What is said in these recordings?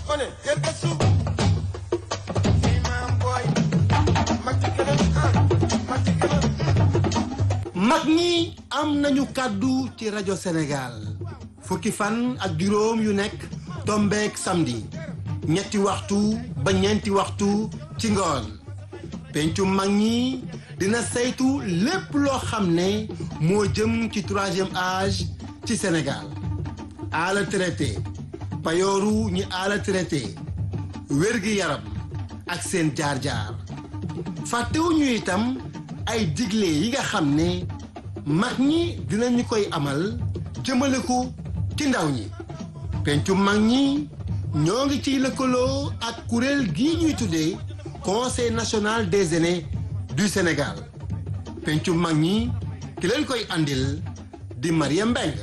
one yëkka suuf fii maam booy mag ci kanam ah mag ci kanam mag ñi am nañu kàddu ci rajo Sénégal fukki fan ak juróom yu nekk tombeek samedi ñetti waxtu ba ñeenti waxtu ci ngoon pencu mag ñi dina saytu lépp loo xam ne moo jëm ci troisième âge ci Sénégal ala traité payooru ñi ala traité wérgi yaram ak seen jaar-jaar fàttewuñu itam ay digle yi nga xam ne mag ñi dinañu koy amal jëmale ko ci ndaw ñi pencu mag ñi ñoo ngi ciy lëkkaloo ak kuréel gii ñuy tuddee conseil national des aînés du Sénégal pencu mag ñi ki leen koy andil di Mariam Mbengue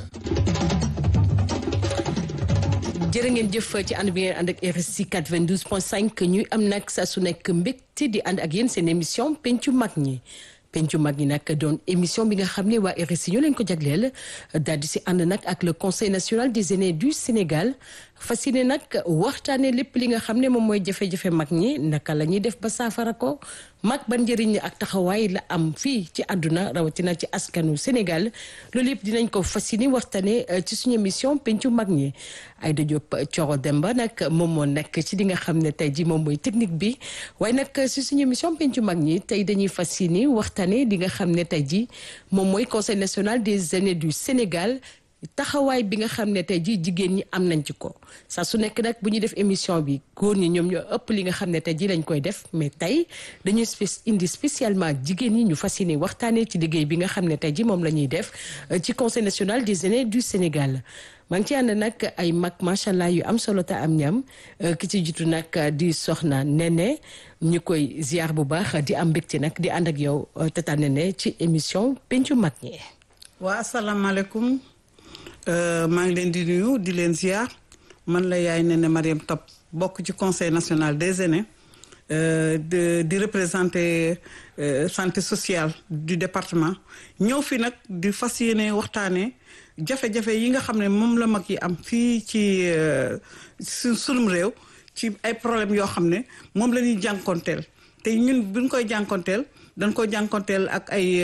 jërë ngeen jëf ci ànd bi ngeen ànd ak RSI 92.5 ñuy am nag saa su nekk mbégte di ànd ak yéen seen émission pencu mag ñi pencu mag ñi nag doon émission bi nga xam ne waa RSI ñoo leen ko jagleel daal di si ànd nag ak le conseil national des aînés du Sénégal fas yéene nag waxtaanee lépp li nga xam ne moom mooy jafe-jafe mag ñi naka la ñuy def ba saafara ko mag ban njëriñ ak taxawaay la am fii ci àdduna rawatina ci askanu Sénégal loolu yëpp dinañ ko fas yéene waxtaanee ci suñu émission pencu mag ñi Aïda Diop Thioro Demba nag moom moo nekk ci li nga xam ne tey ji moom mooy technique bi waaye nag si suñu émission pencu mag ñi tey dañuy fas yéene waxtaanee li nga xam ne tey ji moom mooy conseil national des aînés du Sénégal taxawaay bi nga xam ne tey jii jigéen ñi am nañ ci ko saa su nekk nag bu ñuy def émission bi góor ñi ñoom ñoo ëpp li nga xam ne tey jii lañ koy def mais tey dañuy indi spécialement jigéen ñi ñu fas yéene waxtaanee ci liggéey bi nga xam ne tey jii moom la ñuy def ci conseil national des aînés du Sénégal. maa ngi ci ànd nag ay mag macha allah yu am solo te am ñam ki ci jiitu nag di soxna Nene ñu koy ziar bu baax di am mbégte nag di ànd ak yow tata Nene ci émission pencu mag ñi. waa asalaamaaleykum. maa ngi leen di nuyu di leen ziar man la yaay Nene Mariam Top bokk ci conseil national des aînés de di représenter santé sociale du département ñëw fi nag di fas yéene waxtaanee jafe-jafe yi nga xam ne moom la mag yi am fii ci su sunum réew ci ay problèmes yoo xam ne moom la ñuy jànkonteel te ñun buñ koy jànkonteel dañ ko jànkonteel ak ay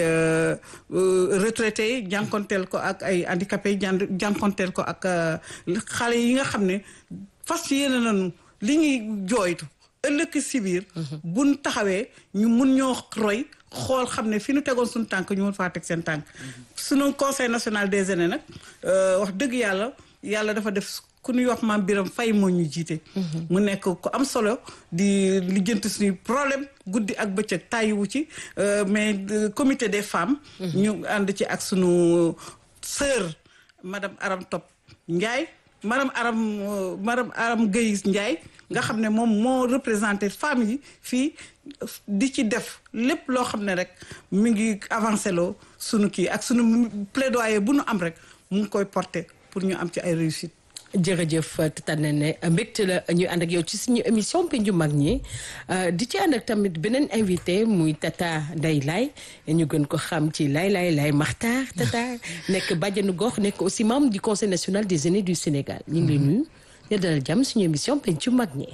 retraités yi jànkonteel ko ak ay handicapés yi jànkonteel ko ak xale yi nga xam ne fas yéene nañu li ñuy jooytu ëllëg si biir buñ taxawee ñu mun ñoo roy xool xam ne fi ñu tegoon suñu tànk ñu mun faa teg seen tànk suñu conseil national des aînés nag wax dëgg yàlla yàlla dafa def ku ñuy wax maam Biram Fay moo ñu jiite mu nekk ku am solo di lijjanti suñuy problème guddi ak bëccëg tàyyiwu ci mais comité des femmes ñu ànd ci ak suñu sœur madame Aram Top Ndiaye madame Aram madame Aram Gueye Ndiaye nga xam ne moom moo représenté femmes yi fii di ci def lépp loo xam ne rek mi ngi avancé loo sunu kii ak sunu plaidoyer bu nu am rek mu ngi koy porter pour ñu am ci ay réussite jërëjëf tata Nene mbégte la ñuy ànd ak yow ci suñu émission pencu mag ñi di ci ànd ak tamit beneen invité muy tata Ndeye Laye ñu gën ko xam ci Laye Laye Laye Maxtaar tata nekk bàjjenu gox nekk aussi membre du conseil national des aînés du Sénégal ñu ngi lay nuyu ñu dalal jàmm suñu émission pencu mag ñi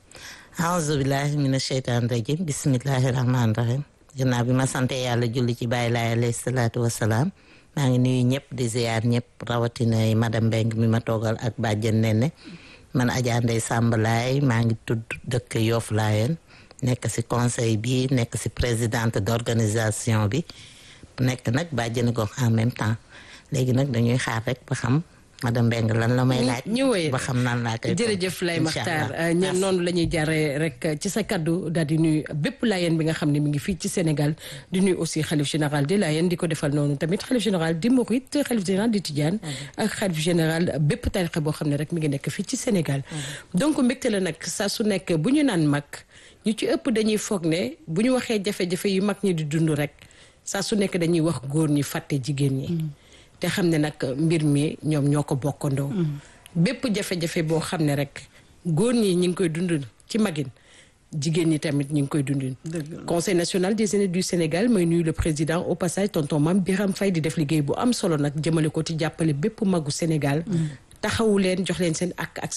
aouzu billahi mina sheytaan rajim bismillahi rahmaani rahim ginnaaw bi ma sante yàlla julli ci bàyyi laay alayhi salaatu wasalaam maa ngi nuyu ñëpp di ziar ñëpp rawatina madame Mbengue mi ma toogal ak bàjjen Nene man Adja Ndeye Samb Laay maa ngi tudd dëkk Yoff Laayeen nekk ci conseil bi nekk ci présidente d'organisation bi nekk nag bàjjenu gox en même temps léegi nag dañuy xaar rek ba xam madame Mbengue lan la may laaj. ñu wéyal ba xam nan laa koy. jërëjëf Lay incha Maxtaar allah. ñoom noonu la ñuy jaaree rek ci sa kaddu daal di nuyu bépp laayeen bi nga xam ne mi ngi fii ci Sénégal di nuyu aussi xalif général di laayeen di ko defal noonu tamit xalif général di Mouride xalif général di Tidiane ak xalif général bépp tarixa boo xam ne rek mi ngi nekk fii ci Sénégal donc mbégte la nag saa su nekk bu ñu naan mag ñu ci ëpp dañuy foog ne bu ñu waxee jafe-jafe yu mag ñi di dund rek saa su nekk dañuy wax góor ñi fàtte jigéen ñi te xam ne nag mbir mi ñoom ñoo ko bokkandoo bépp jafe-jafe boo xam ne rek góor ñi ñi ngi koy dund ci magin jigéen ñi tamit ñi ngi koy dund conseil national des aînés du Sénégal mooy nuyu le président au passage tonton Mame Biram Faye di def liggéey bu am solo nag jëmale ko ci jàppale bépp magu Sénégal taxawu leen jox leen seen ak ak